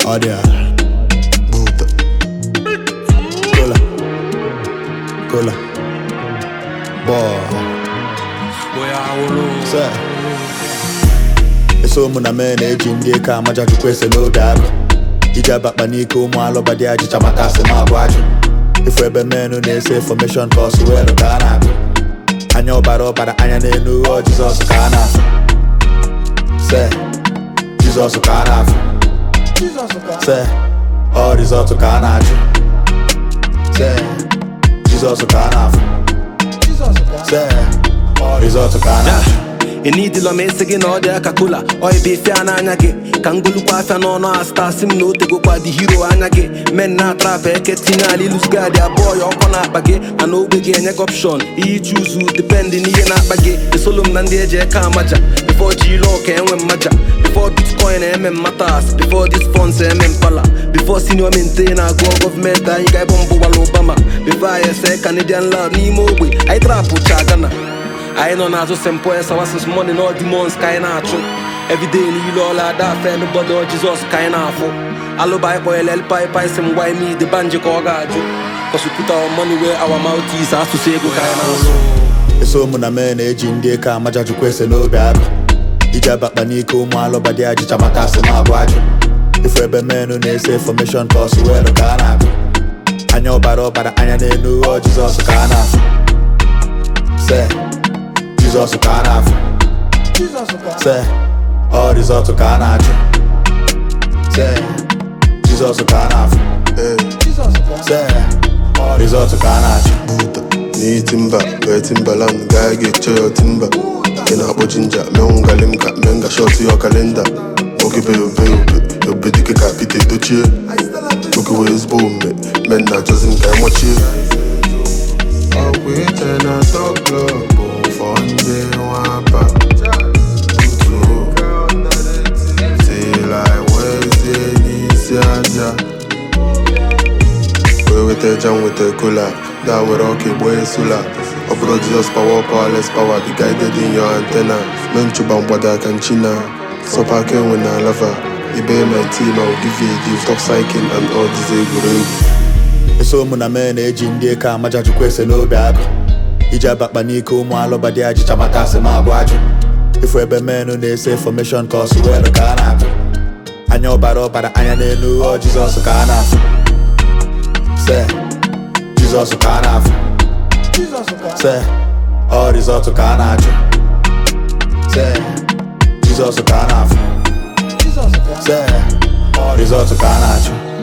Audio. Buddha. Cola. Cola. Boy. Sir. eso ụmụ na mee na-eji ndị eke amaja chukwu ese n'oge agụ iji abakpa n'ike ụmụ alụba dị ajịcha maka asị ma abụ ajụ ifu ebe menụ na-ese fọmeshọn ka ọsụ welu ka a na-agụ anya ọbara ọbara anya n'elu ọ jizọs ka a na-afụ se jizọs ka a na-afụ se ọ rizọtụ ka a na-achụ se jizọs ka a na-afụ se ọ rizọtụ ka a na-achụ enidila m esi gị na ọ dị aka kola oibe ife a n'anya gị ka m golukwa afịa n'ọnụ asta si m na otegokwa dị hiro anya gị men na atrap eke tinye ala ilusgadi abụọ ya ọkọ na-akpa gị mana ogbe gị enye gị opshon ihe chuzu dependị n'ihe na-akpa gị esolo m na ndị eji eke amaja bifo ji ile ọka enwe mmaja bifo bitcoin eme mmatas bifo dis funds eme mpala bifo senior mente na-agụ gọọmenti anyị ga-ebe mbụ gwara obama bifo anyị ese canadian lad n'ime ogbe anyị trapụ cha gana anyị nọ n'azụ st paul sawasis money na demons ka anyị na-achụ everyday niile ọla ada fe nobody ọ jizọs ka anyị na-afụ alụba anyị kpọnyere elpai si mgba ime ide banji ka ọ ga-ajụ kọsụpụta money wee our mouth is asụsụ ego ka anyị na-asụ eso ụmụ na mee na-eji ndị eke amaja chukwu ese n'oge agụ iji abakpa n'ike ụmụ alụba dị ajịcha maka asị ma abụ ajụ ifu ebe menụ na-ese fọmeshọn ka ọsụ welu ka a na-agụ anya ọbara ọbara anya n'elu ọ jizọs ka a na-afụ se jizọs ka a na-afụ se ọ rizọtụ ka a na-achụ se jizọs ka a na-afụ Ee, se ọ rizọtụ ka a na-achụ Buddha. N'ihi timba, wee timbaland, gaa ga-eche ya timba. Ị na-akpọ jinja, menwu galim ka menga shọt ya kalenda. Nwoke be obe obe, obe dike ka Pete dochie. Nwoke wee ezigbo omume, men na-achọzi m ka emachie. Ọkwa iche na top club bụ fọ ndị nwapa. Tutu, till I wezie n'isi aja. wee weta jam weta kola gaa were ọka egbo esula ọ bụrụ jizọs power powerless power be guided in your antenna mee nchụba mgbada aka nchina sọpa aka enwe na lava ibe my team I will give you a gift of cycling and all these egwuregwu eso ụmụ na mee na-eji ndị eke amaja chukwu ese n'oge agụ iji abakpa n'ike ụmụ alụba dị ajịcha maka asị ma abụ ajụ ifu ebe menụ na-ese fọmeshọn ka ọsụ welu ka a na-agụ anya ọbara ọbara anya n'elu ọ jizọs ka a na-afụ se jizọs ka a na-afụ se ọ rizọtụ ka a na-achụ se jizọs ka a na-afụ se ọ rizọtụ ka a na-achụ